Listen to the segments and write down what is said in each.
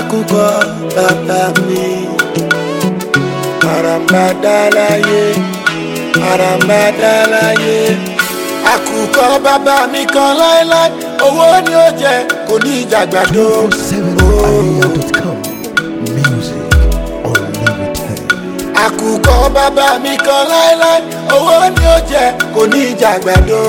àkùkọ bàbá mi àràmàdàláyé àràmàdàláyé àkùkọ bàbá mi kan láéláé owó ni ó jẹ kò ní ìjàgbàdo. 247aria.com. Music unlimited. àkùkọ bàbá mi kan láéláé owó ni ó jẹ kò ní ìjàgbàdo.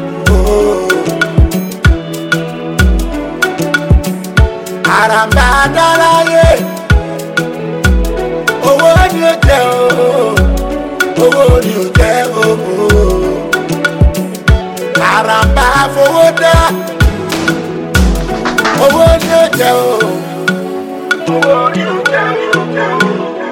àràmàdàláyé owó ni ó jẹ ooo owó ni ó jẹ ooo àràmbá fowó dá owó ni ó jẹ ooo owó ni ó jẹ ooo.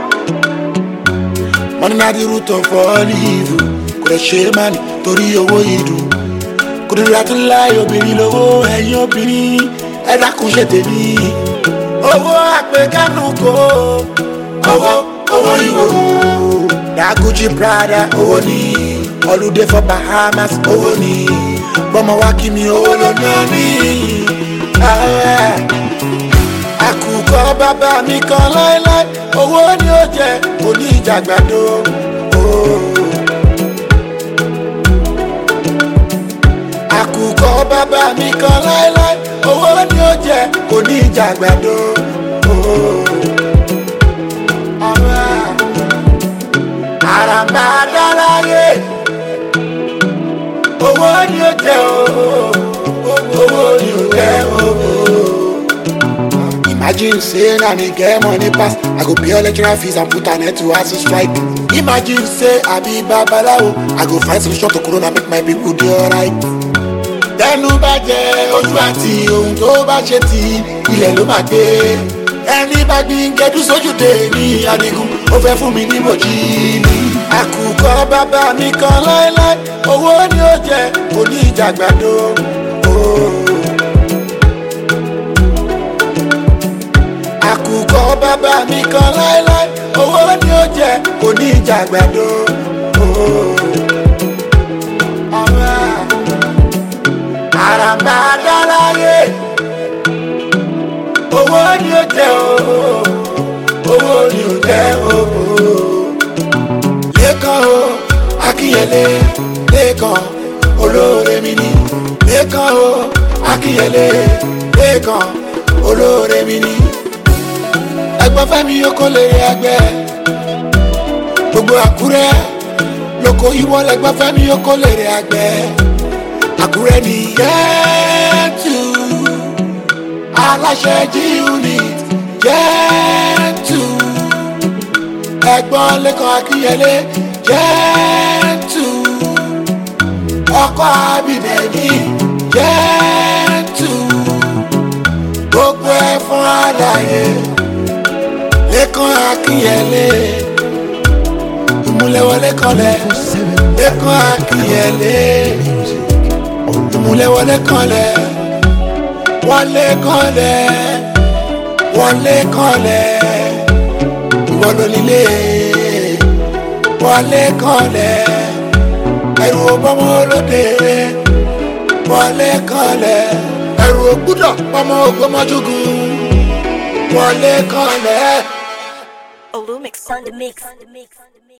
money na the root of all evil kò lè ṣe é má ní torí owó ìdùn kò lè látún láì obìnrin lówó ẹ̀yìn obìnrin ẹ dákun ṣe tèmi owó àpèkánu kò owó owó ìwò daguji prada owó ni holiday for bahamas owó ni gbọmọ wá kí mi owó ló ná mi. Ah, àkùkọ bàbá mi kan láéláé owó ni ó jẹ òní ìjàgbàdo. àkùkọ bàbá mi kan láéláé owó ni ó jẹ òní ìjàgbàdo. àràmàdàláyé owó ni ó jẹ ooo owó ni ó jẹ ooo. Imagine say na me get money pass, I go pay all lecturer fees and put an end to hustle strike. Imagine say I be babalawo, I go find solution to corona make my people dey alright. Tẹnu bá jẹ ojú àti ohun tó bá ṣe ti ilẹ̀ ló máa gbé. Ẹni bá gbin gẹdú sójúde ní Adigun, ó fẹ́ fún mi ní bòjì ní. Àkùkọ bàbá mi kan láéláé, owó ni ó jẹ, kò ní ìjàgbàdo. Oh. àkùkọ bàbá mi kan láéláé owó ni ó jẹ kò ní ìjàgbàdo. àràmàdàláyé owó ni ó jẹ ooo owó ni ó jẹ ooo. lẹ́kàn o akínyẹlé lẹ́kàn olóore mi ni lẹ́kàn o akínyẹlé lẹ́kàn olóore mi ni ẹgbọ́n fẹ́mi oko lè rí ẹgbẹ́ gbogbo àkúrẹ́ lóko ìwọ lẹgbọ́n fẹ́mi oko lè rí ẹgbẹ́ àkúrẹ́ ní yẹ́tù aláṣẹ g unit yẹ́tù ẹgbọ́n lẹ́kọ̀ọ́ akínyẹlé yẹ́tù ọkọ̀ abidẹ̀mí yẹ́tù gbogbo ẹ̀ fún àlàyé lẹ́kàn akínyẹlé ìmúlẹ̀wọlé kanlẹ̀ lẹ́kàn akínyẹlé ìmúlẹ̀wọlé kanlẹ̀ wọlé kanlẹ̀ wọlé kanlẹ̀ ìwọlọ́lílé wọlé kanlẹ̀ ẹrù ọgbọ́mọ olóde wọlé kanlẹ̀ ẹrù ògbúdọ̀ pọmọ ògbọ́mọjúgùn wọlé kanlẹ̀. Olumix on the mix.